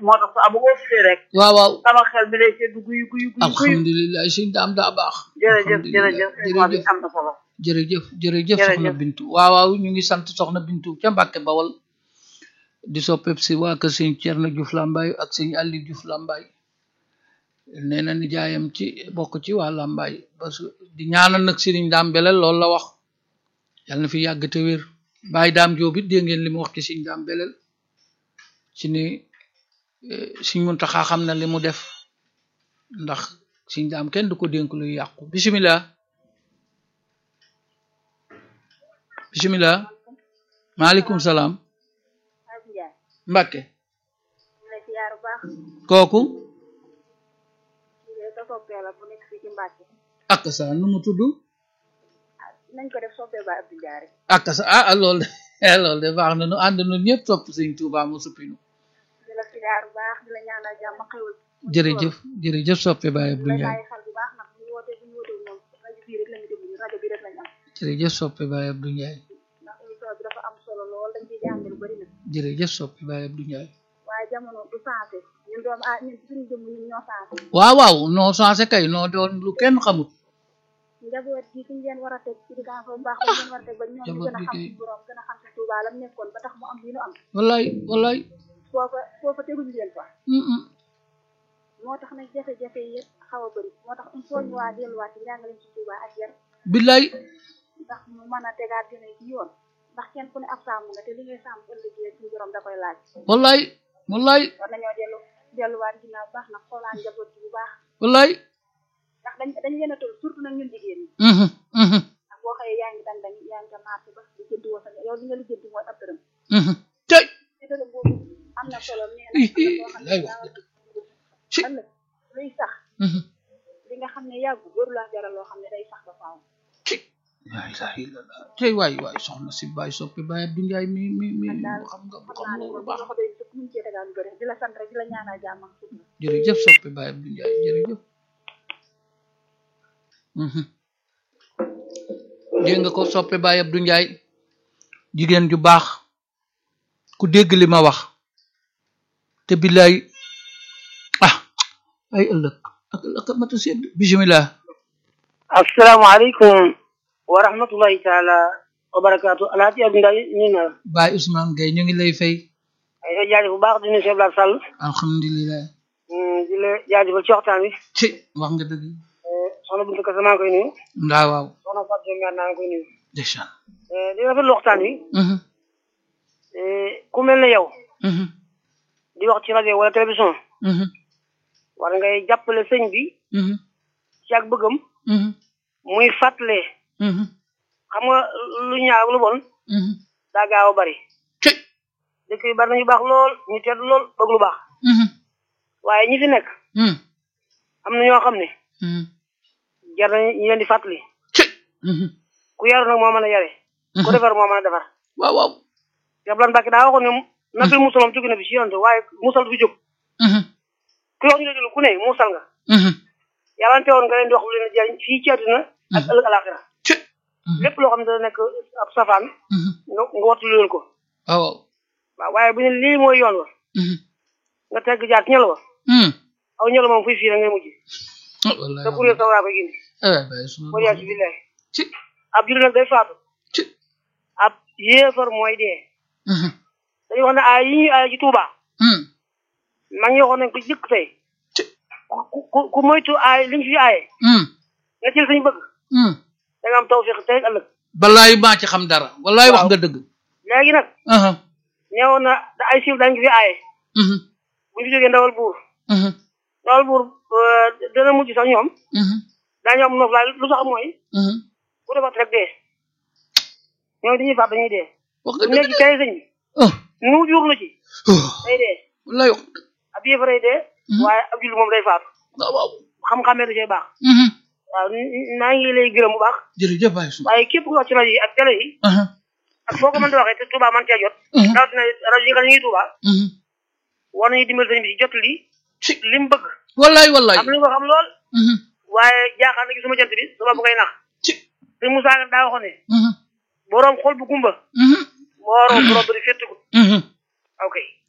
moo tax saa bu ko fii rek waaw waaw sama xel mi lay seddu guyu guyu guyu guyu alhamdulilah sëñ daam daa baax jërëjëf alhamdulilah jërëjëf émission bi jërëjëf am na solo jërëjëf jërëjëf Jërëjëf. soxna Bintu waaw waaw ñu ngi sant soxna Bintu ca Mbàkke Bawol di soppeb si waa kër sëñ Cerno Juuf Lambaay ak sëñ Alli Juuf Lambaay nee na nijaayam ci bokk ci waa Lambaay parce que di ñaanal nag sëriñ daam belel loolu la wax yàlla na fi yàgg te wér bàyyi daam jóob it dégg ngeen li mu wax ci sëñ daam belel ci ni eh, sëñ Muntaxa xam na li mu def ndax sëñ daam kenn du ko dénk luy yàqu bisimilah bisimilah maaleykum salaam Mbàkke la ziar bu baax kooku sa soppee la bu nekk fii ci Mbàkke ak sa nu mu tudd nañ ko def soppee ba Abdou Diaré ak sa ah ah, loolu de eh, loolu de baax na nu ànd nu ñëpp topp sëñ Tuubaa mu suppinu di la ziar bu baax di la ñaanal jàmm xewal jërëjëf jërëjëf soppe Baye Abdou lay Ndiaye bàyyi xel bu baax nag bu ñu wootee bu ñu wootee moom rajo bii rek lañu déglu rajo bii rek lañu am jërëjëf soppe Baye Abdou Ndiaye ndax émission bi dafa am solo lool dañ ciy jàng lu bëri nag jërëjëf soppe Baye Abdou Ndiaye waaye jamono du sensé ñun doom ah ñun suñu jëmm ñun ñoo sensé waaw waaw noo changé kay noo doon lu kenn xamut njaboot gi fi ñu leen war a teg ci diggante bu baax ba ñu leen war a teg ba ñoom ñu gën a xam ci borom gën a xam ci Tuubaa lam nekkoon ba tax mu am li nu am wallaay wallaay foofa foofa teguñu leen fa mm, mm. moo tax nag jafe-jafe yi yëpp xaw a bëri moo tax il faut ñu waa delluwaat ci njàngaleem ci Tuubaa ak yar billaay ndax mu mën a tegaat gën a ci yoon ndax kenn ku ne ab sàmm nga te li ngay sàmm ëllëgee suñu borom da koy laaj wallaay wallaay war nañoo dellu delluwaat ginnaaw bu baax nag xoolaan njaboot gi bu baax wallaay ndax dañ dañ leen a toll surtout nag ñun jigéen ñi mhm, mhm, ndax boo xëyee yaa ngi dan dañ yaa ngi ca marché ba di jënd woo sa yow li nga li jënd mooy ab dërëm mhm. tey te dërëm boobu am na solo nee na am na loo xam ne lay wax daa war ci a ëllëg luy sax mhm. li nga xam ne yàggu waru laa jaral loo xam ne day sax ba faaw laa ilaaha illallah tey waay waay soxna si Baye soppe Baye Abdou Ndiaye mi mi mi daal xam nga xam xam naa ne loolu moom baax loxo doy sëkk mun cee tegaat lu bëri di la sant rek di la ñaanal jàmm ak sutura jërëjëf soppe Baye Abdou Ndiaye jërëjëf mhm dégg nga ko soppe Baye Abdou Ndiaye jigéen ju baax ku dégg li ma wax te billaay ah ay ëllëg ak ëllëg a mata sedd bismillah asalaamaaleykum wa rahmatullahi taala wa barakaatu alaaji Abdou Ndiaye ñu na la Baye Ousmane Gueye ñu ngi lay fay ay la jaajëf bu baax di nuyu Cheikh Abdoulaye Sall alhamdulilah di la jaajëfal ci waxtaan wi ci wax nga dëgg soxna Bintu Kase maa ngi koy nuyu ndaa waaw soxna Fatou Diop Ndiaye maa ngi koy nuyu ndeysaan di rafetlu waxtaan wi mhm ku mel ne yow mhm di wax ci rajo wala télévision mhm war ngay jàppale sëñ bi mhm ci ak bëggam mhm muy fàttale mhm xam nga lu ñaaw ak lu bon mhm daa gaaw a bari ci dëkk yi bari nañu baax lool ñu tedd lool bëgg lu baax mhm waaye ñi fi nekk mhm am na ñoo xam ne mhm jar nañu ñu leen di fàttali ci mhm ku yaru nag moo mën a yare ku defar moo mën a defar waaw waaw Abdoulaye Mbacke daa waxoon ne nabil musalam jóge na fi si yonte waaye musal du fi jóg mhm ku wax ñu déglu ku ne musal nga mhm yàlla teewoon nga leen di wax lu leen di jariñ fii ci àddina ak ëllëg alaxira ci lépp loo xam ne dana nekk ab safaan mhm nga nga wattu leen ko waaw waaw waaw waaye bu ne lii mooy yoon wa mhm nga tegg jaar ci ñël wa mhm aw ñël moom fuy fii rek ngay mujj wallahi te kuréel sa waa koy gindi eh Baye Ousmane mooy yaa ci billahi ci ab jullit nag day faatu ci ab yéefar mooy dee mhm dañuy wax ne aay yi ñuy aay ci Tuuba mhm mag ñi waxoon nañ ko jëkk tey ci ku ku ku moytu aay liñ fi aaye mhm nga jël sañ bëgg mhm da nga am tawfiq tey ak ëllëg balaay maa ci xam dara wallaay wax nga dëgg léegi nag aha ñëwoon na da ay siiw dañ ko fi aaye mhm bu ñu fi jógee ndawal buur mhm ndawal buur euh, dana mujj sax ñoom mhm daañu am noflaay lu tax mooy mhm ku defat rek dee ñoom dañuy faat dañuy dee wax bu nga nekk dëgg ci tey sëñ bi ah nu jurlu ci ah day dee wallaay wax nga dëgg ab yéefaray dee waaye ab julli moom day faatu waaw waaw xam-xamee da cee baax mhm waaw n- naa ngi lay gërëm bu baax jërëjëf Baye Ousmane waaye képp ku wax ci rajo yi ak télé yi aha ak foo ko mën di waxee te Touba man cee jot mhm rawatina rajo yi nga xam ne ñu ngi Touba mhm war nañu dimbali sëñ bi ci jot li ci li mu bëgg wallaay wallaay am nañu ko xam lool mhm waaye jaaxal na ci suma jant bi sama bu ngay nax ci sëñ Moussa Ka daa waxoon ne mhm boroom xol bu gumba mhm mooroom borom bëri féttiku mhm ok ci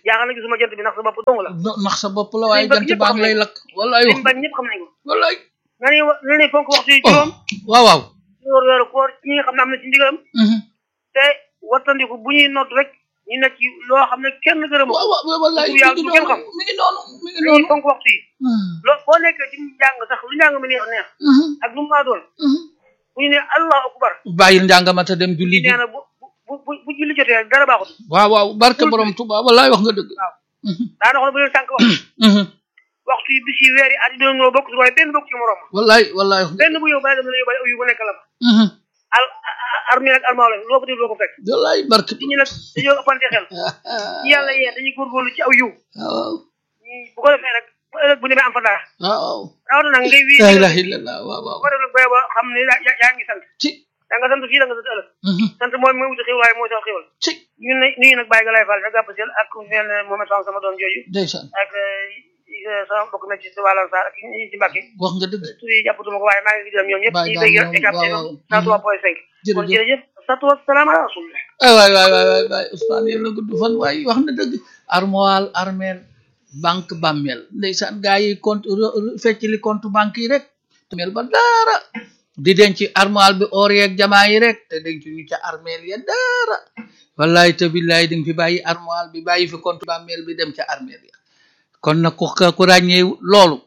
jaaxal na gisuma jant bi ndax sa bopp dong la no- nax sa bopp la waaye Liñ bëgg jant ñëpp baa xam ngi lay nañ ko. lakk wallaay wax liñ bañ ñëpp xam nañ ko wallaay nani nani fonk waxtu yi oh juróom waaw waaw wóor weeru koor ñi nga xam ne am na ci ndigalam Mhm. te wattandiku bu ñuy nodd rek ñu nekk ci loo xam ne kenn gërëmu ko waaw waaw wallaay mi Tur yàlla ngi du kenn xam. noonu mi ngi noonu mi ngi dañuy noonu fonk waxtu yi Mhm. loo boo nekkee ci njàng sax lu njàng mi neex neex Mhm. ak lu mu maa doon Mhm. bu ñu ne allahu akbar bàyyil njàngamata dem julli ji nee na bu bu bu bu julli jotee rek dara baaxut waaw waaw barke borom Tuubaa wallaay wax nga dëgg waaw Mhm. daana wax ne bu leen sànq waxtu Mhm. waxtu yi bis yi weer yi at yi doon ñoo bokk waaye benn bokk ci morom wallaay wallaay wax nga benn bu yow bàyyi dem la yóbbaale aw yu bu nekk la fa Mhm. al armée ak almaaw la loo ko def loo ko fekk wallaay barke nit ñi nag dañoo ëppante xel ñi yàlla yee dañuy góorgóorlu ci aw yiw waaw ñi- bu ko defee rek bu ëllëg bu demee am fa dara waaw rawatina nag ngay wii la ilaha illallah waaw waaw bu ko def nag booy ba xam ne yaa yaa- yaa ngi sant ci da nga sant fii da nga sant ëllëg Mhm. sant mooy mooy wuti xéwal waaye mooy sax xéwal ci ñun ne nuyu nag bàyyi ga lay fal sa gàpp sel ak neen Mohamed Sam sama doom jooju ndeysaan ak eh, sama bokk na ci si wàllan sa ak ñi ci Mbàkke wax nga dëgg tur yi jàppatuma ko waaye maa ngi gërëm ñoom ñëpp Baye ñi Dame dégg ñoom, écap waaw, waaw. cent trois point cinq kon jërëjëf jërëjëf satu wasalaam ala rasulillah ay waay waay waay waay waay Ousmane yàlla gudd fan waay wax na dëgg armoire armeel banque bàmmeel ndeysaan gaa yi compte fecc li compte banque yi rek mel ba dara di denc armoire bi or yeeg jamaa yi rek te denc ñu ca armeel ya dara wallahi te billahi di nga fi bàyyi armoire bi bàyyi fi compte bàmmeel bi dem ca armeel ya kon nag ku ku ràññee loolu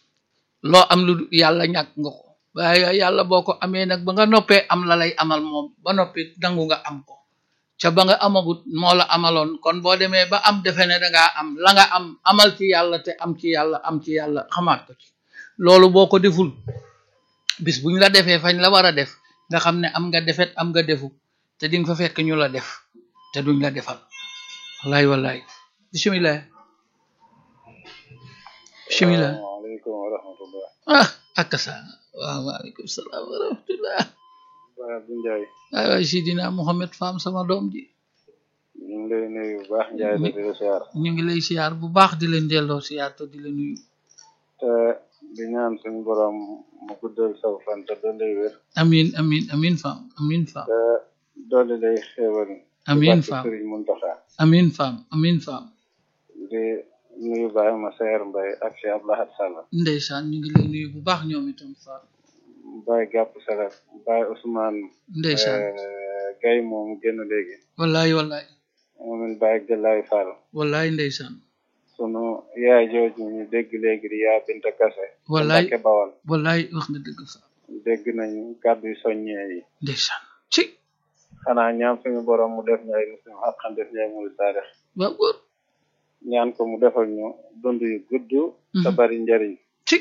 loo am lu yàlla ñàkk nga ko waaye yàlla boo ko amee nag ba nga noppee am la lay amal moom ba noppi nangu nga am ko ca ba nga amagut moo la amaloon kon boo demee ba am defe ne dangaa am la nga am amal ci yàlla te am ci yàlla am ci yàlla xamaat ko ci loolu boo ko deful bis buñ la defee fañ la war a def nga xam ne am nga defet am nga defu te di nga fa fekk ñu la def te duñ la defal wallaay wallaay bismillah bismillah asalaamaaleykum wa rahmatullah ah akasa waaw waaleykum salaam wa rahmatullah Baye Abdou Ndiaye waay waay sidina Mohamed Fam sama doom ji ñu ngi lay nuyu bu baax Ndiaye te di la siyaar ñu ngi lay siyaar bu baax di leen delloo siyaar te di la nuyu te di ñaan suñu borom mu guddal saw fan te dolli wér amin amin amin Fam amin Fam te dolli lay xéewal amin ci Fam barke Sëriñ Muntaxa amin Fam amin Fam di nuyu Baye ma seer Mbay ak Cheikh Abdoulahat Sall ndeysaan ñu ngi lay nuyu bu baax ñoom itam Fam Baye Gàpp Salat Baye Ousmane ndeysaan Gay moom génn léegi wallaay wallaay moomin Baye Gëllaay Fall wallaay ndeysaan sunu yaay jooju ñu dégg léegi di yaa Binta Kase wallaay Mbàkke Bawal wallaay wax nga dëgg Fam dégg nañ kàddu yu soññee yi ndeysaan ci xanaa ñaan suñu borom mu def ñu ay muslim ak xam def ñu ay murid saadix waaw góor ñaan ko mu defal ñu dund yu gudd te Mhm. bari njariñ ci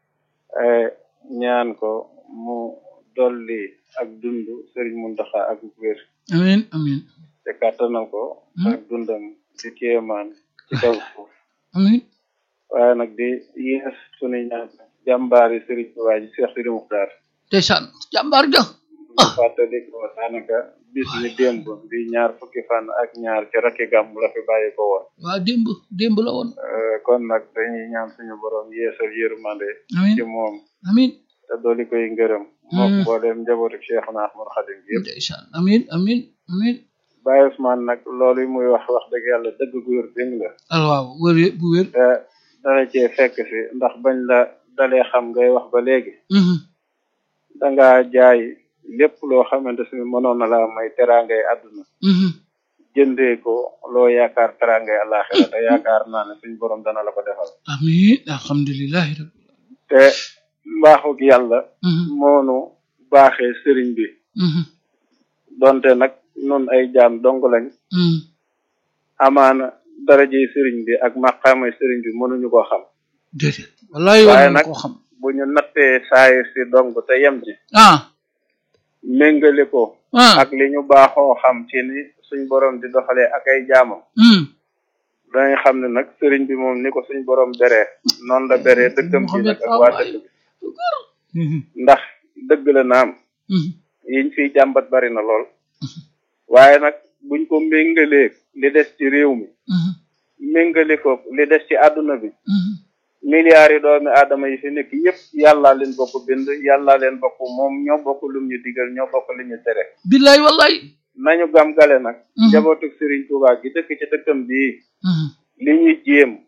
Eh, ñaan ko mu dolli ak dund Sëriñ Muntaxa ak wér amin amin te kàttanal ko Mhm. ak dundam ci kéemaan ci kaw suuf amin waaye nag di yees suñu ñaan jàmbaari Sëriñ Tuubaa ji Seex Sidi Muxtaar ndeysaan jàmbaar ja ñu fàttali ko daanaka bis ni démb di ñaar fukki fan ak ñaar ci rakki gàmm la fi bàyyi ko woon waaw démb démb la woon Eh, kon nag dañuy ñaan suñu borom yeesal yërmande amin ci moom amin te dooli koy ngërëm moom Mm. mbooleem njabootu Cheikhuna Ahmad Khadim bi yëpp ndeysaan amin amin amin Baye Ousmane nag loolu yi muy wax wax dëgg yàlla dëgg gu wér dëgg la al waaw wër bu wér te dala cee fekk si ndax bañ la dalee xam ngay wax ba léegi Mhm. dangaa jaay lépp loo xamante si mënoon na la may teraangay àdduna Mhm. jëndee ko loo yaakaar teraangay àllaaxira te yaakaar naa ne suñ borom dana la ko defal amin alhamdulillahi rabbil te mbaaxug yàlla Mhm. moonu baaxee sëriñ bi Mhm. donte nag nun ay jaam dong lañ Mhm. amaana darajey sëriñ bi ak maqaamay sëriñ bi mënuñu ko xam déedéet wallahi Waaye war na nag- koo xam bu ñu nattee saayir si dong te yem ci ah méngale ko ah ak li ñu baaxoo xam ci ni suñ borom di doxalee ak ay jaamam Mhm. dañuy xam ne nag sëriñ bi moom ni ko suñ borom beree noonu la beree dëkkam ci nag ak waa dëkk bi Mhm. ndax dëgg la naam Mhm. yiñ fiy jàmbat bari na lool waaye nag buñ ko méngalee li des ci réew mi Mhm. méngale ko li des ci àdduna bi Mhm. milliards yi doomi aadama yi fi nekk yépp yàllaa leen bokk bind yàllaa leen bokk moom ñoo bokk lum ñu digal ñoo bokk li ñu tere billahi wallahi nañu gam gale nag Mhm. njabootu Serigne Touba gi dëkk ci dëkkam bii Mhm. li ñuy jéem